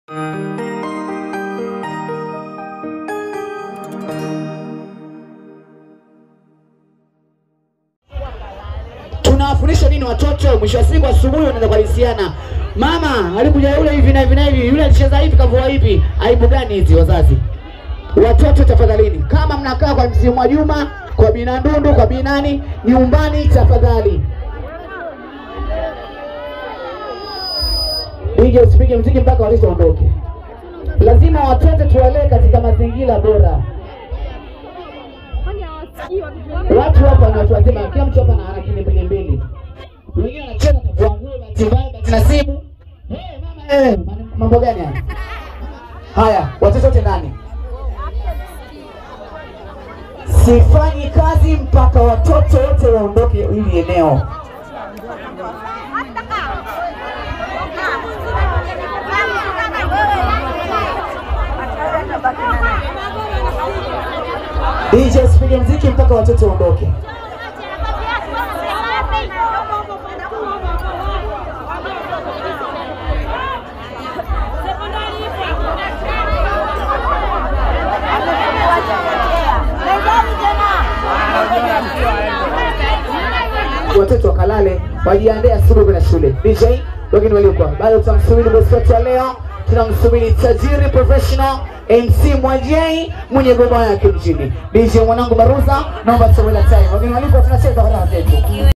tunawafundisha nini watoto? Mwisho wa siku asubuhi wanaenda kuhalisiana, mama alikuja yule hivi na hivi na hivi, yule alicheza hivi, kavua hivi. Aibu gani hizi wazazi? Watoto tafadhalini, kama mnakaa kwa mzee Mwajuma, kwa bina Ndundu, kwa binani nyumbani, tafadhali DJ usipige mziki mpaka watoto waondoke. Lazima watoto tuwalee katika mazingira bora. Watu hapa ni watu wazima, kila mtu hapa ana akili mbili mbili. Wengine wanacheza kwa nguo, bahati mbaya, bahati nasibu. Eh, mama eh, mambo gani haya? Haya, watoto wote ndani. Sifanyi kazi mpaka watoto wote waondoke hili eneo. DJ usipige mziki mpaka watoto waondoke. Watoto wakalale, wajiandae asubuhi kwenda shule. DJ wengine waliokuwa bado, tutamsubiri bosi wetu wa leo, tunamsubiri tajiri professional MC Mwajei mwenye goma yake mjini. DJ mwanangu Baruza, naomba tuwe na time. Wengine walikuwa tunacheza raha zetu.